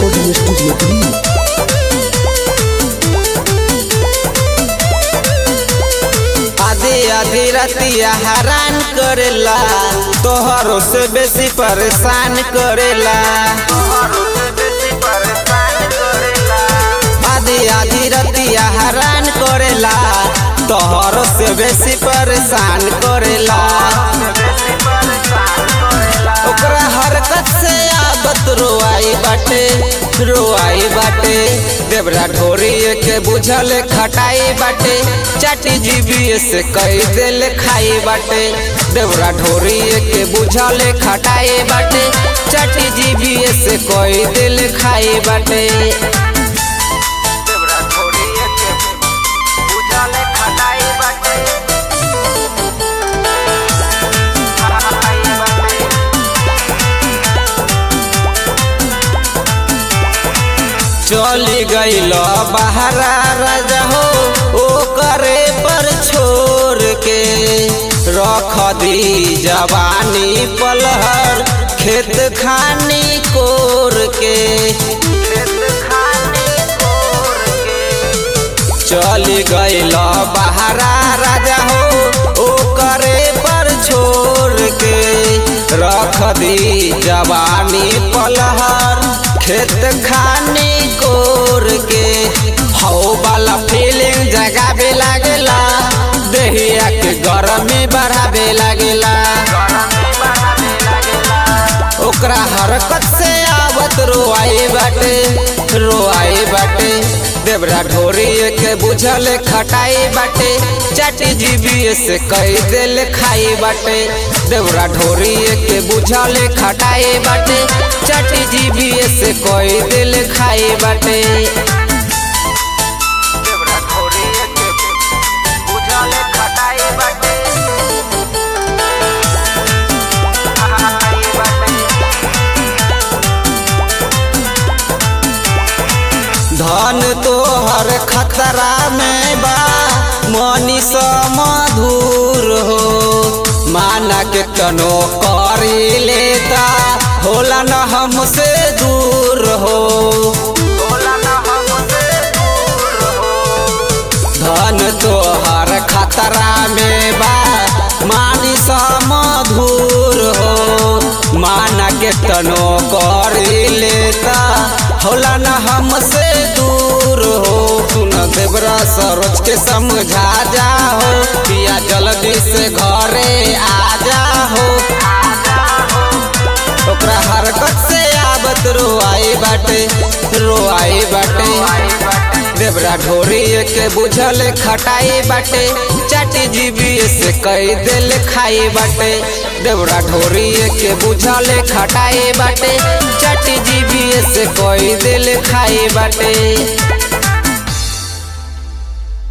Recording Studio 3. आधी आधी रतिया हैरान करेला तोहरों से बेसी परेशान करेला आधी आधी रतिया हैरान करेला तोहरों से बेसी परेशान करेला ओकरा हरकत से आदत रोआई बाटे रोआई बाटे देवरा ढोरी के बुझल खटाई बाटे चाटी जीबी से कई दिल खाई बाटे देवरा ढोरी के बुझल खटाई बाटे चाटी जीबी से कई दिल खाई बाटे देवरा ढोरी के बुझल खटाई बाटे चली गईल बहरा राजा हो ओ करे पर छोड़ के रख दी जवानी पलहर खेत खानी कोर के चली गईल बहरा राजा हो ओ करे पर छोड़ के रख दी जवानी पलहर खेत खानी कोर के हौ वाला फीलिंग जगाबे लागेला देहिया के गरमी बढ़ाबे लागेला ओकरा हरकत से आवत रोआई बाटे रोआई बाटे देवरा ढोरी के बुझल खटाई बाटे चाटी जीबी से कई दिल खाई बाटे देवरा ढोरी के बुझल खटाई बाटे चाटी जीबी से कई दिल खाई बाटे देवरा ढोरी के बुझल खटाई बाटे धन तोहर खतरा में बा मनीष मधुर हो माना के तनो करी लेता होला न हमसे दूर हो धन तोहर खतरा में बा मानिस मधुर हो माना के तनो करी लेता होला न हमसे दूर हो सुन देवरा सरोज के समझा जा हो पिया जल्दी से घरे आ जा हो ओकरा हरकत से आबत रोआई बाटे रोआई बाटे देवरा ढोरी के बुझल खटाई बाटे चाटी जीबी से कई दिल खाई बाटे देवरा ढोरी के बुझल खटाई बाटे चाटी जीबी से कई दिल खाई बाटे